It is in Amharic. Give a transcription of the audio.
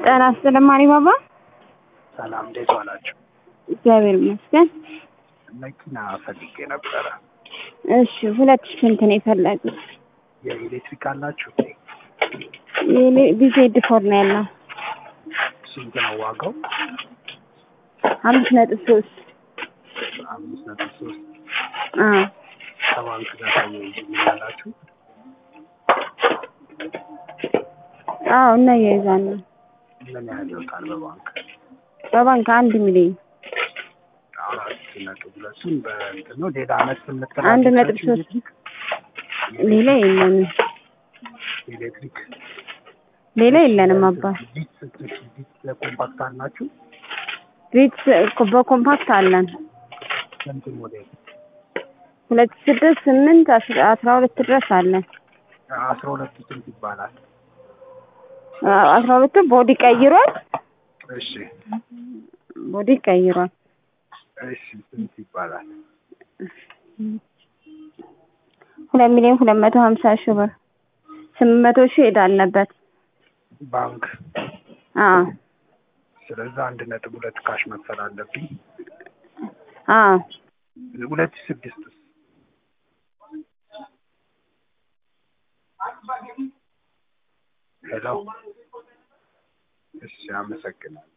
ጤና ይስጥልኝ ማሪ ባባ። ሰላም እንዴት ዋላችሁ? እግዚአብሔር ይመስገን። መኪና ፈልጌ ነበረ። እሺ ሁለት ሺህ ስንት ነው የፈለጉት? የኤሌክትሪክ አላችሁ? ቢዜድ ፎር ነው ያለው። ስንት ነው ዋጋው? አምስት ነጥብ ሶስት አምስት ነጥብ ሶስት አዎ ከባንክ ጋር ታያይዙልኛላችሁ? አዎ እናያይዛለን። ምን ያህል ይወጣል በባንክ? በባንክ አንድ ሚሊዮን አራት ነጥብ ሁለቱን በእንትን ነው ሌላ አመት አንድ ነጥብ ሶስት ሌላ የለንም። ኤሌክትሪክ ሌላ የለንም አባ ቢት ቢት ኮምፓክት አላችሁ? ቤት በኮምፓክት አለን ስንት ሞዴል? ሁለት ስድስት ስምንት አስራ አስራ ሁለት ድረስ አለን። አስራ ሁለቱ ስንት ይባላል? አስራ ሁለቱ ቦዲ ቀይሯል። እሺ ቦዲ ቀይሯል። እሺ ስንት ይባላል? ሁለት ሚሊዮን ሁለት መቶ ሀምሳ ሺህ ብር ስምንት መቶ ሺህ ዕዳ አለበት። ባንክ አዎ ስለዚህ አንድ ነጥብ ሁለት ካሽ መክፈል አለብኝ። አዎ ሁለት ሺህ ስድስት ሄሎ እሺ አመሰግናለሁ።